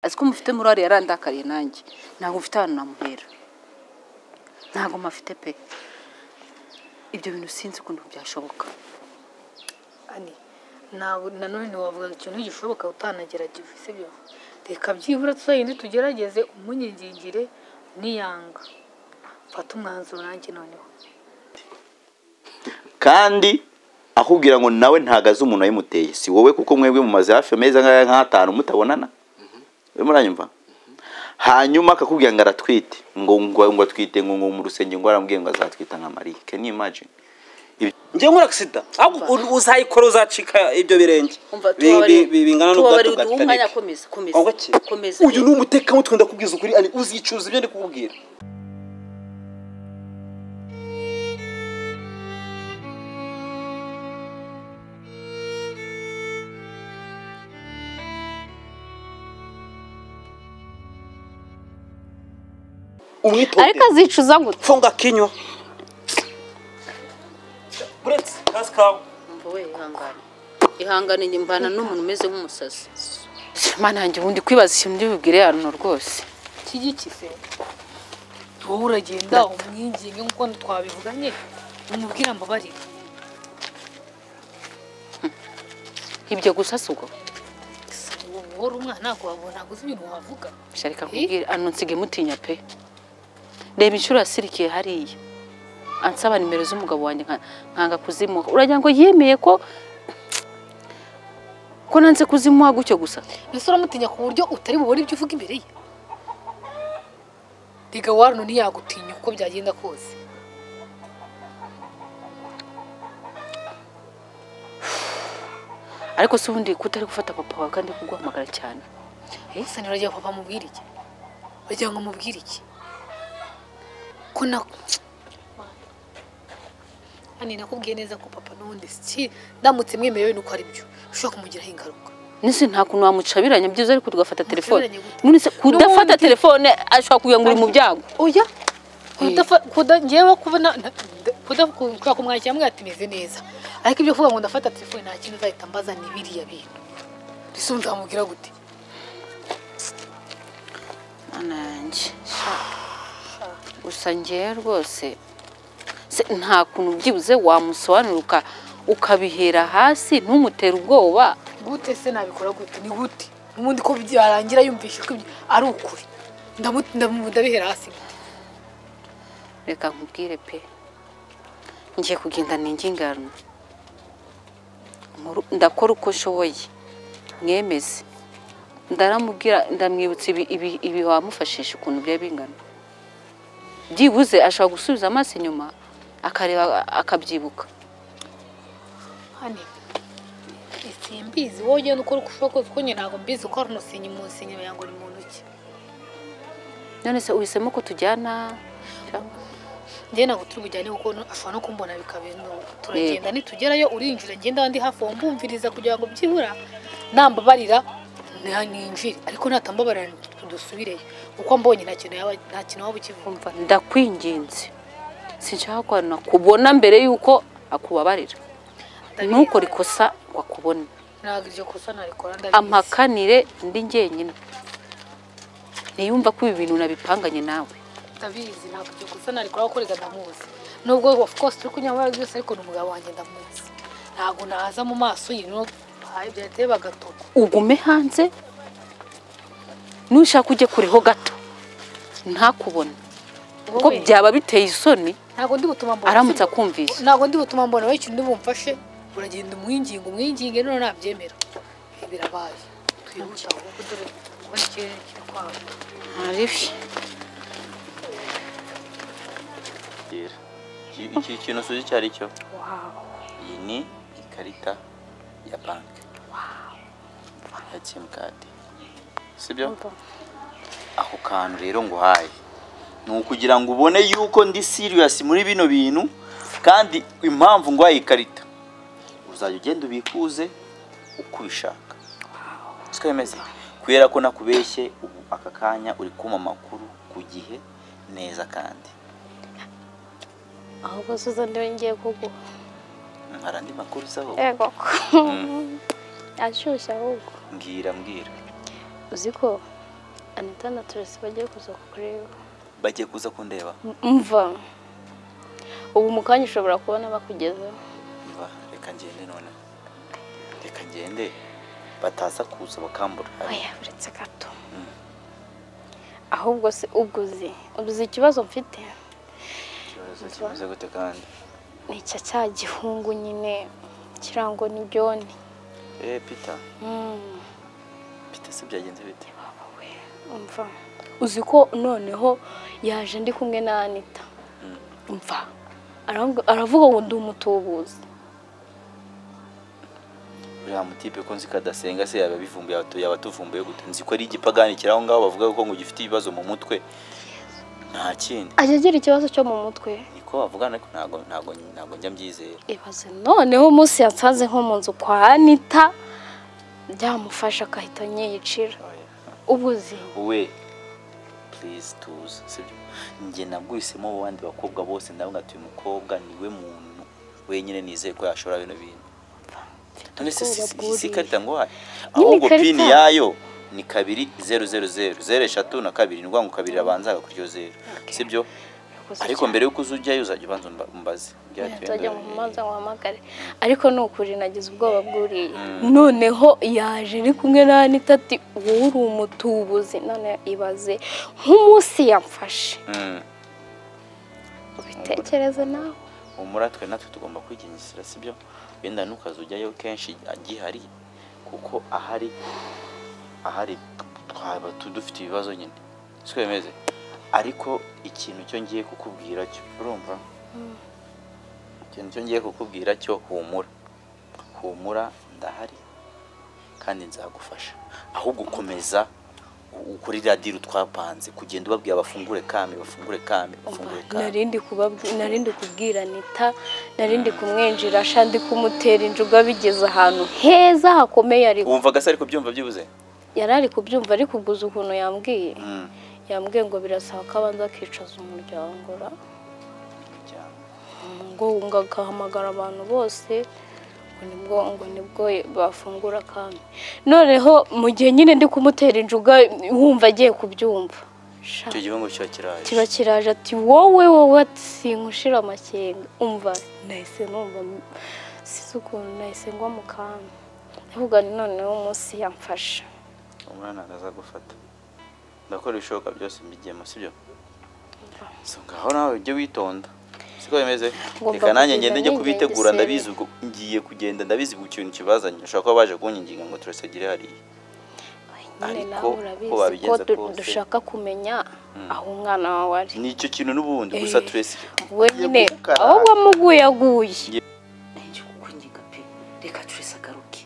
azi ko mufite murari yarandakariye nanjye ntabwo mfite ahantu namuhera ntabwo mafite pe ibyo bintu sinzi ukuntu byashoboka ani ntabwo nanone wavuga ikintu gishoboka utanagerageje sibyo reka byibura tuzagende tugerageze umunyingingire niyanga mfate umwanzuro nanjye noneho kandi ahubwira ngo nawe ntagaze umuntu wayimuteye si wowe kuko mwebwe mumaze hafi amezi angahe nk'atanu mutabonana urimo uranyumva hanyuma akakubwira ngo aratwite ngo ngo ngo atwite ngo ngo mu rusengero ngo arambwiye ngo azatwita nka mariya can you imagine njye nkora agisida uzayikora uzacika ibyo birenge umva Bi- bi- bi- tubabariye bingana tubabariye n'ubwato bwa uduhe umwanya Titanic. komeza komeza Wanga iki? komeza uyu ni umutekamutwe ndakubwiza ukuri ani uzicuza ibyo ndi kukubwira ariko umwitobe azicuza gute funga kinywa uretse kasi kawe Umva we ihangane ihangane njye mbana n'umuntu umeze nk'umusazi mana yanjye ubundi kwibaza ikintu ndibubwire hano rwose kigi kise wowe uragenda umwinginge nk'uko twabivuganye umubwira ambabarire ibyo gusa si ubwo wowe umwana wabona ntabwo uzi ibintu wavuga Sha reka nkubwire ano nsige mutinya pe reba inshuro yasirikiye hariya ansaba nimero z'umugabo wanjye nka- nkanga kuzimuha uragira ngo yemeye ko ko nanze kuzimuha gutyo gusa mbese uramutinya ku buryo utari bubone ibyo uvuga imbere ye rega warno ntiyagutinya uko byagenda kose ariko si ubundi kutari gufata papa wawe kandi kuguhamagara cyane gusa uragira ngo papa amubwire iki uragira ngo amubwire iki ko na hano nakubwiye neza ko papa n'ubundi si ndamutse mwemerewe nuko ari byo ushobora kumugiraho ingaruka nise nta kuntu wamucabiranya byiza ariko tugafata telefone Mucabiranye gute? none se kudafata N'ubundi- telefone ashobora kugira ngo uri mu byago oya kudafa- kuda- njyewe kubona kubera kumwakira mwe yatumeze neza ariko ibyo kuvuga ngo ndafata telefone nta kintu uzahita mbaza ni biriya bintu mbese nzamubwira gute Mana yanjye gusa ngewe rwose se nta kuntu byibuze wamusobanura ukabihera hasi ntumutere ubwoba gute se nabikora gute ni gute ubundi ko byarangira yumvishe ko ibyo ari ukuri Ndamu- ndamu- ndabihera hasi reka nkubwire pe ngiye kugenda ningingarano Nkuru- ndakora uko nshoboye mwemeze ndaramubwira ndamwibutsa ibi- ibi- ibi wamufashije ukuntu byari bingana byibuze ashobora gusubiza amaso inyuma akareba akabyibuka hano simbizi wowe ugenda ukora uko ushobora kose kuko njye ntabwo mbizi ko hari umusinyi mu nsinyi ngo ni mu ntoki none se uhisemo ko tujyana njye ntabwo turi bujyane kuko no- ashobora no kumbona bikabintu turagenda nitugerayo urinjira ngenda abandi hafi aho mbumviriza kugira ngo byibura nambabarira na- ninjire ariko natambabarira dusubireyo kuko mbonye nta kintu yaba nta kintu waba ukivuga umva ndakwinginze sinshaka ko nakubona mbere y'uko akubabarira ntukore ikosa ngo akubone ntabwo iryo kosa narikora ndabizi amakanire ndi njyenyine ntiyumva ko ibi bintu nabipanganye nawe ndabizi ntabwo iryo kosa narikora kuko rega ndamuzi nubwo of course turi kunyamara byose ariko ni umugabo wanjye ndamuzi ntabwo naza mu maso ye no byateye bagatoka ugume hanze nushaka ujye kureho gato ntakubone kuko Wowe, byaba biteye isoni ntabwo ndi butuma mbona aramutse akumvise ntabwo ndi butuma mbona wowe ikintu bumfashe uragenda umwinginga umwinginge none nabyemera birabaye twihuta ahubwo dore kubona ikirere kiri kwanga Aribyo. iki kintu usuze icyo ari cyo wawe iyi ni ikarita ya banki ya simukadi sibyo ako kantu rero nguhaye ni ukugira ngo ubone yuko ndi siriyasi muri bino bintu kandi impamvu nguhaye ikarita uzajya ugenda ubikuze uko ubishaka twemeze kubera ko nakubeshye ubu aka kanya uri kumpa amakuru ku gihe neza kandi ahubwo suza ndiwe ngiye kuguha hari andi makuru usaho yego ashyushye ahubwo mbwira mbwira uzi ko anita na toresi bagiye kuza kukureba bagiye kuza kundeba mva ubu mu kanya ushobora kubona bakugezeho Umva, reka ngende none reka ngende bataza kuza bakambura oya uretse gato ahubwo se ubwo uzi uzi ikibazo mfite ikibazo kimeze gute kandi ni icya cya gihungu nyine kirango n'ibyoni eh peter Mm, peter se byagenze bite we, umva uzi ko noneho yaje ndi kumwe na anita Mm. umva arambw- aravuga ngo ndi umutubuzi uriya mutipe ko nzi kadasenga se yaba bivumbuye abatu- yaba atuvumbuye gute nzi ko ari igipagani kiri aho ngaho bavuga ko ngo gifite ibibazo mu mutwe nta kindi ajya agira ikibazo cyo mu mutwe niko bavugana ariko ntago ntago ntago njya mbyizera ibaze noneho umunsi yatsaze nko mu nzu kwa anita byamufasha agahita nyiyicira ubu uzi we please tuza sibyo njye nabwisemo mu bandi bakobwa bose nawe ngati uyu mukobwa niwe muntu wenyine nizeye ko yashobora bino bintu none se si- si- si ikarita nguhaye ahubwo ikarita. pini yayo ni kabiri zeru zeru zeru zeru eshatu na kabiri ni ukuvuga ngo kabiri abanzaga kuri iyo zeru sibyo ariko mbere y'uko uza ujyayo uzajya ubanza umba- umbaze nzajya mu mazi nguhamagare ariko ni ukuri nagize ubwoba bwuriye Mm. noneho yaje iri kumwe na anita ati wowe uri umutubuzi none ibaze nk'umunsi yamfashe Mm. ubitekereze nawe humura twe natwe tugomba kwigengesera sibyo wenda ntukaze ujyayo kenshi agihari kuko ahari ahari twaba tu- dufite ibibazo nyine twemeze ariko ikintu cyo ngiye kukubwira cyo urumva ikintu cyo ngiye kukubwira cyo humura humura ndahari kandi nzagufasha ahubwo komeza u- ukuri radiyo twapanze kugenda ubabwira bafungure kame bafungure kame bafungure kame narindi kubabwi- narindi kubwira anita narindi kumwinjira sha ndi kumutera injuga bigeze ahantu heza hakomeye ariko wumvaga se ariko byumva byibuze yari ari kubyumva ariko ubwo uzi ukuntu yambwiye Mm. yambwiye ngo birasaba ko abanza akicaza umuryango ra cyane. ngo ngo agahamagara abantu bose ngo nibwo ngo nibwo bafungura kandi noneho mu gihe nyine ndi kumutera injuga wumva agiye kubyumva sha icyo gihungu kiba kiraje kiba kiraje ati wowe wowe ati sinkushira amakenga umva nahise numva size ukuntu nahise ngwa mu kanya ndavuga nti noneho umunsi yamfasha umwana ntaza gufata ndakora ibishoboka byose mbigiyemo sibyo so ngaho nawe ujye witonda siko bimeze Ngomba reka nanjye ngende kugenda njye nigengesera. kubitegura ndabizi ubwo ngiye kugenda ndabizi ubwo ikintu kibazanye ushobora kuba baje kunkinginga ngo turasagire hariya nyine Ariko nawe uko urabizi ko wabigenza du- kose. dushaka kumenya aho umwana wawe ari nicyo kintu n'ubundi gusa Eh. turesi we nyine aho wamuguyaguye nanjye kukwinginga pe reka turese agaruke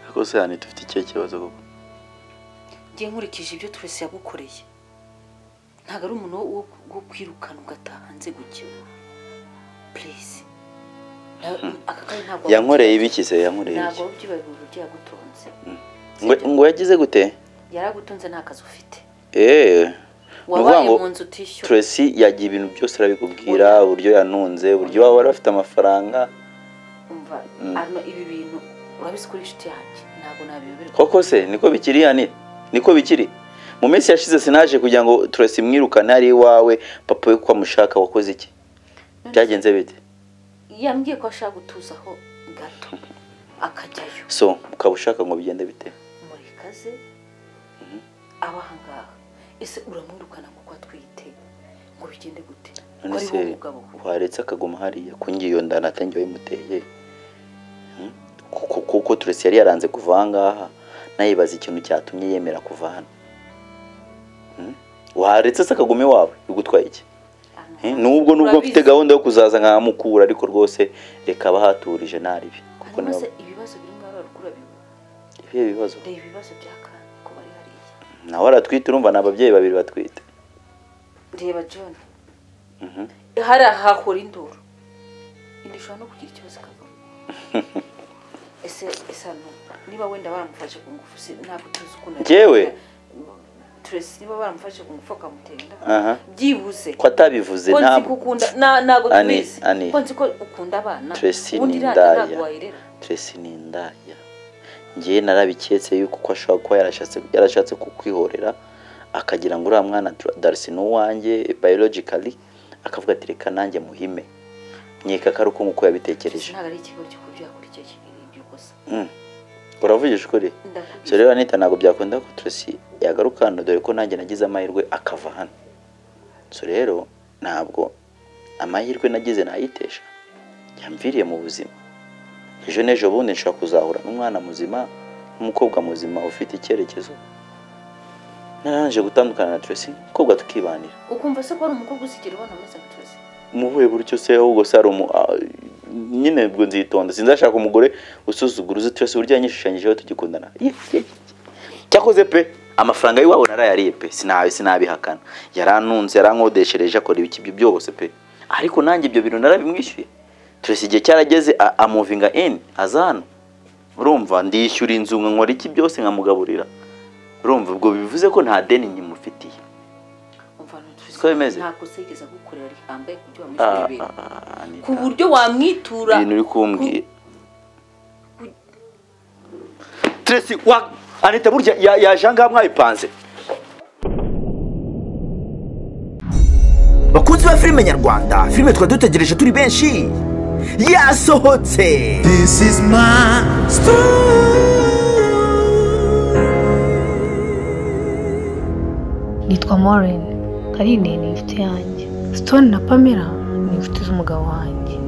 ariko se hani dufite ikihe kibazo koko njye nkurikije ibyo turese yagukoreye ntabwo ari umuntu wo wo kwirukana ugataha hanze gukina purese aka kanya ntabwo yankoreye ibiki se yankoreye ntabwo ibiki byibabura byagutonze ngo ngo yagize gute yaragutunze nta kazi ufite eee wabaye mu nzu utishyura turesi yagiye ibintu byose arabikubwira uburyo yanunze uburyo waba wari afite amafaranga umva Mm. hano ibi bintu urabizi kuri inshuti yanjye ntabwo nabiyoberwa koko se niko bikiri yani niko bikiri mu minsi yashize sinaje kugira ngo turasi mwirukane ari iwawe papa we ko amushaka wakoze iki byagenze bite yambwiye ko ashaka gutuzaho gato akajyayo so ukaba ushaka ngo bigende bite muri kaze aba ahangaha ese uramwirukana kuko atwite ngo bigende gute ko none ari se wowe mugabo we waretse akaguma hariya ko ngiyo ndana atangiye wayimuteye Hmm? Kuko- kuko turasi yari yaranze kuva ahangaha nayibaza ikintu cyatumye yemera kuva hano Hmm? waretse se akaguma iwawe bigutwaye iki Hano Eh, nubwo nubwo mfite gahunda yo kuzaza nkamukura ariko rwose reka abahaturije ntaribi kuko hanyuma se niba- ibibazo biri muri barukura biwe ibihe bibazo reba ibibazo by'akana ko bari hariya nawe aratwite urumva ni ababyeyi babiri batwite reba john Mhm. hari ahahora induru indi ushobora no kugira ikibazo ikavamo ese ese hano niba wenda baramufashe ku ngufu se ntabwo tuzi ukuntu Njyewe? turese niba baramufashe ku ngufu bakamutera inda aha byibuze ko atabivuze ko nzi ntabwo ko ukunda na- ntabwo Ani, tubizi Ani. ko nzi ko ukunda abana Tracy ni ubundi iriya nda indaya ntabwo wayirera Tracy ni indaya ngewe narabiketse yuko uko ashobora kuba yarashatse yarashatse kukwihorera akagira ngo uriya mwana Dar- darisi ni uwanjye biologically akavuga ati reka nanjye muhime nkeka ko ari uko nguko yabitekereje ntabwo ari ikigo cyo kurya kurya kinini by'ubusa Mm. uravugisha ukuri ndakubwira so rero anita ntabwo byakunda ko turasi yagaruka hano dore ko nanjye nagize amahirwe akava hano so rero ntabwo amahirwe nagize nayitesha yamviriye mu buzima ejo n'ejo bundi nshobora kuzahura n'umwana muzima n'umukobwa muzima ufite icyerekezo narangije gutandukana na turasi umukobwa tukibanira ukumva se ko ari umukobwa usigera ubona ameze nka tuzi muhuye gutyo se ahubwo se hari umu ah, nyine ubwo nzitonda sinzashaka umugore usuzugura uzi twese uburyo yanyishushanyijeho tugikundana Ye, ye. cyakoze pe amafaranga y'iwabo narayariye pe sinabi sinabihakana yaranunze yarankodeshereje akora ibiki ibyo byose pe ariko nanjye ibyo bintu narabimwishyuye turese igihe cyarageze a- amuvinga in aza hano urumva ndishyura inzu nkora iki byose nkamugaburira urumva ubwo bivuze ko nta deni nyimufitiye umva ntuzi Siko bimeze? ntabwo se yigeze agukorera ariko yambaye ku buryo Ah, wamushyiriye ah, ah, Anita. ku buryo wamwitura ibintu uri kumbwira ku- Tracy wa Anita burya ya- yaje ahangaha mwayipanze bakunzi ba filime nyarwanda filime twari dutegereje turi benshi yasohotse This is my story. nitwa Maureen Karine ni inshuti yanjye Stone na Pamela ni inshuti z'umugabo wanjye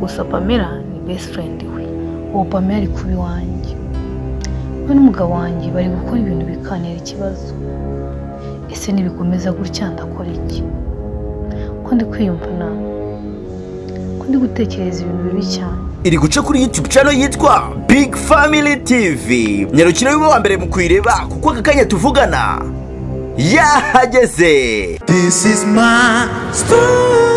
gusa Pamela ni best friend we uwo Pamela ari kuba iwanjye we n'umugabo wanjye bari gukora ibintu bikanira ikibazo ese nibikomeza gutya ndakora iki ko ndi kwiyumva nawe ko ndi gutekereza ibintu bibi cyane iri guca kuri youtube channel yitwa big family tv nyarukira wiwe wa mbere mu kuyireba kuko aka kanya tuvugana yahageze This is my story.